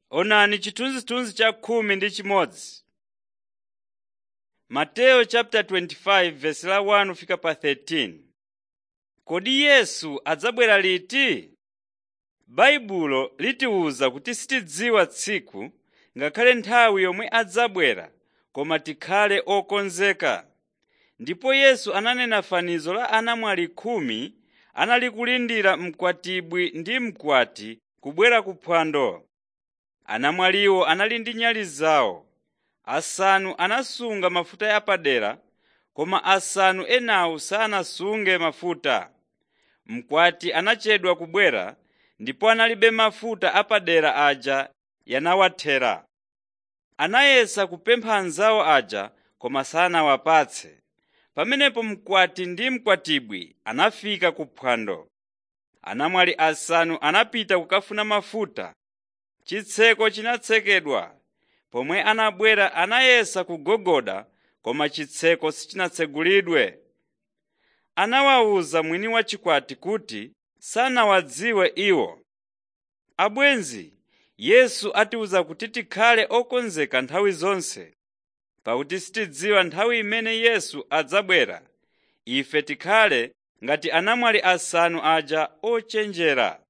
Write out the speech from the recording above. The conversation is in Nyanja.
Onani chithunzithunzi cha khumi ndi chimodzi. Mateyu chapter 25 verse la 1 kufika pa 13. Kodi Yesu adzabwera liti? Baibulo litiwuza kuti sitidziwa tsiku ngakhale nthawi yomwe adzabwera koma tikhale okonzeka. Ndipo Yesu ananena fanizo la anamwali khumi anali kulindira mkwatibwi ndi mkwati kubwera ku phwando. Anamwaliwo anali ndi nyale zawo. Asanu anasunga mafuta apadera, koma asanu enawo sanasunge mafuta. Mkwati anachedwa kubwera ndipo analibe mafuta apadera aja yanawathera. Anayesa kupempha anzawo aja koma sanawapatse. Pamenepo mkwati ndi mkwatibwi anafika ku phwando. Anamwali asanu anapita kukafuna mafuta. Chitseko chinatsekedwa. Pomwe anabwera anayesa kugogoda koma chitseko sichinatsegulidwe. Anawawuza mwini wa chikwati kuti sanawadziwe iwo. Abwenzi, Yesu atiwuza kuti tikhale okonzeka nthawi zonse. Pakuti sitidziwa nthawi imene Yesu adzabwera, ife tikhale ngati anamwali asanu aja ochenjera.